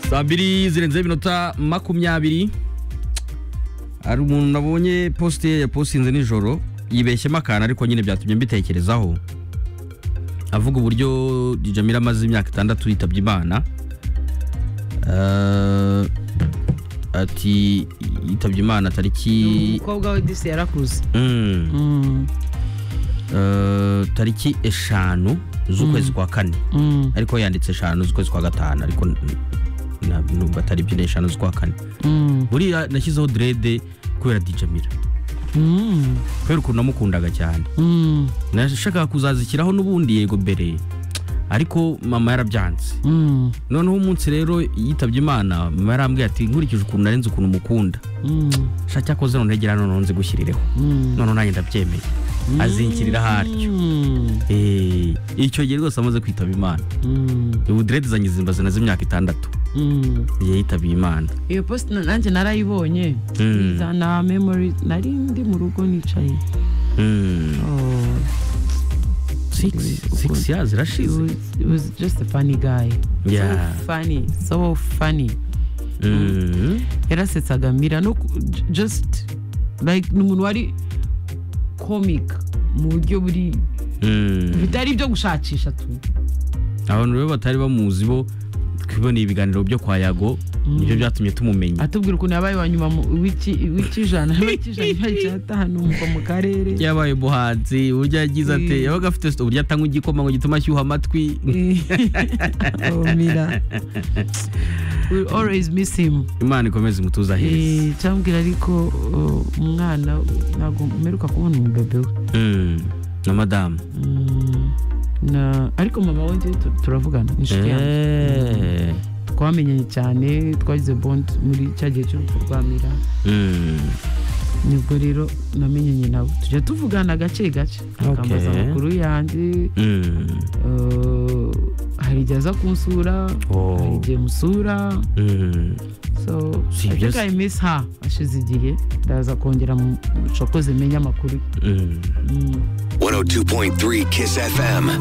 saa mbiri zirenzeho iminota makumyabiri hari umuntu nabonye posite ye yapositinze nijoro yibeshyemo akantu ariko nyine byatumye mbitekerezaho avuga uburyo Jamila amaze imyaka itandatu yitabye imana Eh, ati yitabye imana tariki umukobwa we disi yarakuze Mm. Eh, tariki eshanu z'ukwezi kwa kane ariko yanditse eshanu z'ukwezi kwa gatanu ariko n- na- numva atari byo ni eshanu z'ukwa kane buriya nashyizeho derede kubera dijamira kubera ukuntu namukundaga cyane nashakaga kuzazishyiraho n'ubundi yego mbere ariko mama yarabyanze noneho umunsi rero yitabye imana mama yarambwiye ati nkurikije ukuntu narenze ukuntu mukunda sha cyakoze none gira noneho nzi gushyirireho noneho nanjye ndabyemeye azinkirira haryo Eh, icyo gihe rwose amaze kwitaba imana ubu derede zanjye zimbaze nazo imyaka itandatu igihe yitabiye imana iyo posite nanjye narayibonye Mm. na memori nari ndi mu rugo nicaye Mm. Oh, Six- six years it irashize was- it was just a funny guy Yeah. so funny so funny Mm. yarasetsaga mira no ku- j- just like ni umuntu wari comic mu buryo buri Mm. bitari ibyo gushakisha tu abantu rero batari bamuzi bo twiboneye ibiganiro byo kwa yago nibyo byatumye tumumenya atubwira ukuntu yabaye wa nyuma mu w'iki- w'icyijana w'icyijana cyatanu umva mu karere yabaye umuhanzi uburyo yagize ate Mm. yabaga afite uburyo atanywa igikoma ngo gituma ashyuha amatwi oh mira we always miss him imana ikomeze imutuza heza Eh, cyambwira ariko oh, umwana ntabwo mperuka kubona umubebe we Mm. na madamu Mm, na ariko mama we njyewe tu- turavugana ni inshuti yanjye Eh. twamenyanye cyane twagize bond muri cya gihe cy'urupfu rwa mira Mm. nibwo rero namenyanye nabo tujya tuvugana gake gake akambaza Okay. amakuru yanjye Mm. eh, hari igihe aza kunsura Oh. hari igihe musura Mm. so Si I think ibyo- I miss her ashize igihe ndaza kongera mu- cokoze menye amakuru 嗯。 Mm. 102.3 Kiss FM.